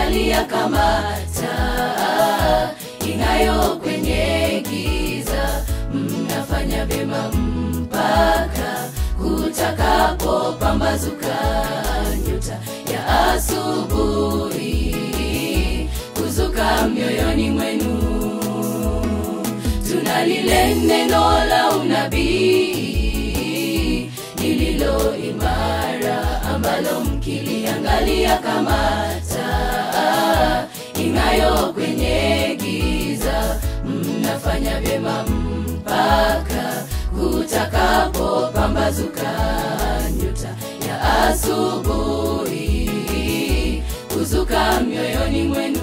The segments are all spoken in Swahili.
mkiliangalia kama taa ing'ayo kwenye giza, mnafanya vyema mpaka kutakapopambazuka nyota ya asubuhi kuzuka mioyoni mwenu. Tuna lile neno la unabii lililo imara, ambalo mkiliangalia kama taa ing'ayo kwenye giza, mnafanya vyema mpaka kutakapopambazuka nyota ya asubuhi kuzuka mioyoni mwenu.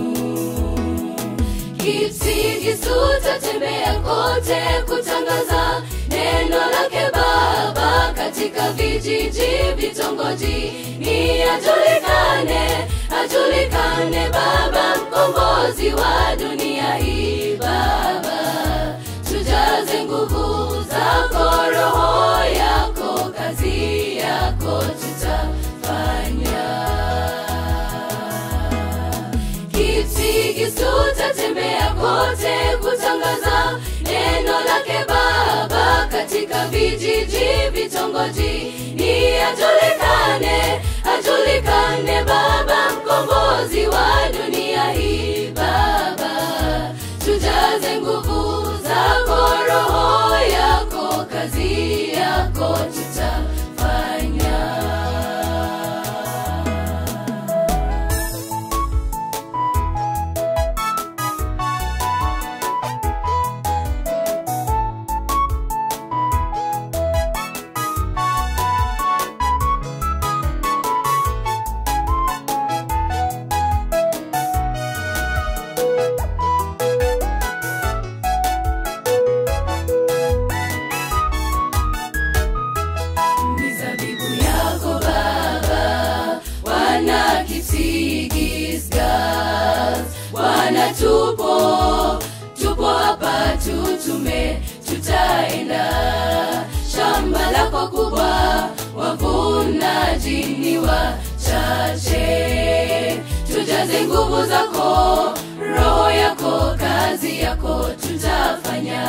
Kipsigisu tatembea kote kutangaza neno lake Baba katika vijiji, vitongoji, ni ajulikane, ajulikane Baba mkombozi wa dunia hii. Baba, tujaze nguvu zako, roho yako, kazi yako tutafanya Kipsigisu tatembea kote kutangaza neno lake Baba katika vijiji, vitongoji, ni ajulikane, ajulikane Baba mkombozi wa dunia hii. Baba, tujaze nguvu zako, roho yako, kazi yako tutafanya. mizabibu yako Baba, wana Kipsigisgas, Bwana tupo tupo hapa, tutume tutaenda shamba lako kubwa, wavunaji ni wachache, tujaze nguvu zako, roho yako, kazi yako tutafanya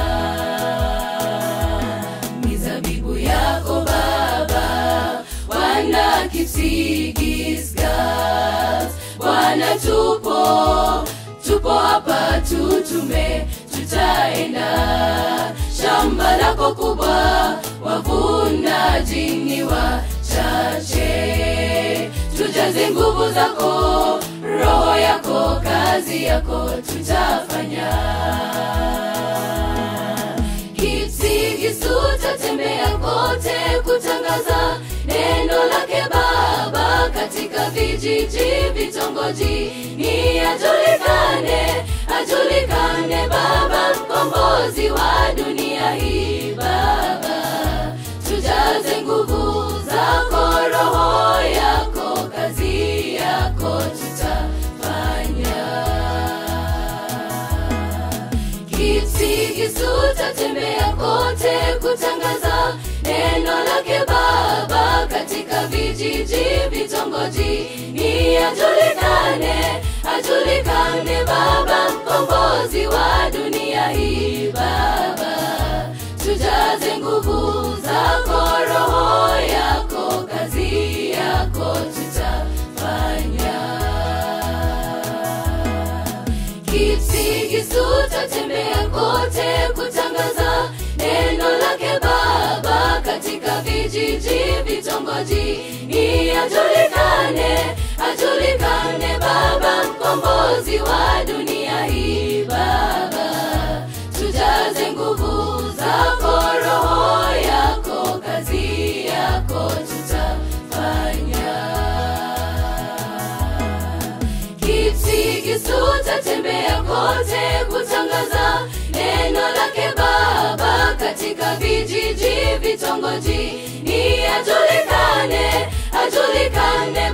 mizabibu yako Baba, wana Kipsigisgas, Bwana tupo tupo hapa, tutume tutaenda shamba lako kubwa, wavunaji ni wachache, tujaze nguvu zako, roho yako, kazi yako tutafanya Kipsigisu tatembea kote kutangaza neno lake Baba katika vijiji, vitongoji, ni ajulikane, ajulikane Baba mkombozi wa dunia hii. Baba, tujaze nguvu zako, roho yako, kazi yako tutafanya Kipsigisu tatembea kote kutangaza neno lake Baba katika vijiji, vitongoji, ni ajulikane, ajulikane Baba mkombozi wa dunia hii. Baba, tujaze nguvu zako, roho yako, kazi yako tutafanya Kipsigisu tatembea kote kutangaza neno lake Baba katika vijiji, vitongoji, ni ajulikane, ajulikane Baba mkombozi wa dunia hii. Baba, tujaze nguvu zako, roho yako, kazi yako tutafanya Kipsigisu tatembea kote kutangaza neno lake Baba katika vijiji, vitongoji, ni ajulikane, ajulikane